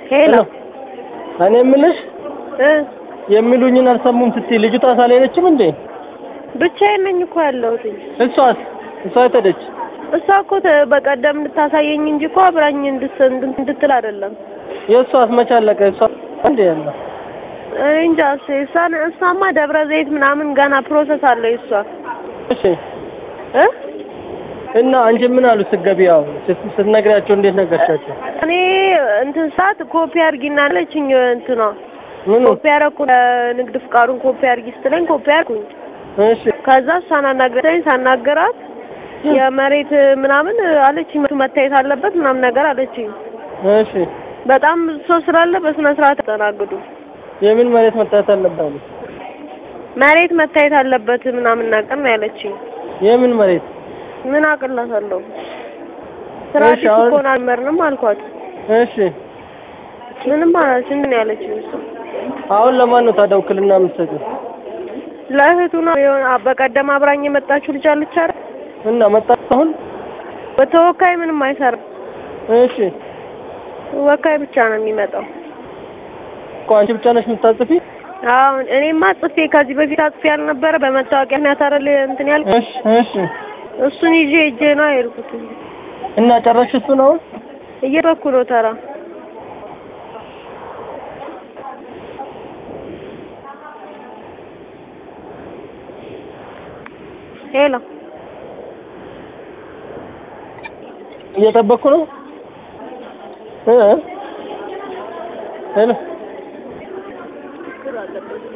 ሄሎ እኔ የምልሽ እ የሚሉኝን አልሰሙም ስትይ ልጅቷ ሳልሄደችም እንዴ? ብቻዬን ነኝ እኮ ያለሁት። እሷስ እሷ የት ሄደች? እሷ እኮ ተ- በቀደም እንድታሳየኝ እንጂ እኮ አብራኝ እንድት እንድትል አይደለም። የእሷስ መች አለቀ? እሷ እንዴ ያለ እኔ እንጃ እሱ እሷን እሷማ ደብረ ዘይት ምናምን ገና ፕሮሰስ አለው እሷ እሺ እ እና አንቺ ምን አሉ ስትገቢ? ያው ስት- ስትነግሪያቸው እንዴት ነገርሻቸው? እኔ እንትን ሰዓት ኮፒ አድርጊና አለችኝ እንትኗ ምኑ? ኮፒ አደረኩ ንግድ ፍቃዱን ኮፒ አድርጊ ስትለኝ ኮፒ አድርኩኝ። እሺ ከዛ እሷን አናግረኝ ሳናገራት የመሬት ምናምን አለችኝ መታየት አለበት ምናምን ነገር አለችኝ። እሺ በጣም ብዙ ሰው ስላለ በስነ ስርዓት ተናግዱ። የምን መሬት መታየት አለባት? መሬት መታየት አለበት ምናምን ነገር ነው ያለችኝ። የምን መሬት? ምን አቅላታለሁ? ስርዓት እሺ፣ አሁን- እኮ አልመርንም አልኳት። እሺ ምንም አላለች። ምንድን ነው ያለችኝ እሷ? አሁን ለማን ነው ታዲያ ውክልና የምትሰጪው? ለእህቱ ነው የሆነ በቀደም አብራኝ የመጣችው ልጅ አለች አይደል? እና መጣ አሁን? በተወካይ ምንም አይሰራም። እሺ ወካይ ብቻ ነው የሚመጣው። እኮ አንቺ ብቻ ነሽ የምታጽፊ? አሁን እኔማ ጽፌ ከዚህ በፊት አጽፌ ያልነበረ በመታወቂያ ምክንያት አይደል እንትን ያልኩት እሺ እሺ እሱን ይዤ እጄ ነው የሄድኩት። እና ጨረሽ እሱን አሁን? እየበኩ ነው ተራ ሄሎ እየጠበቅኩ ነው እ ሄሎ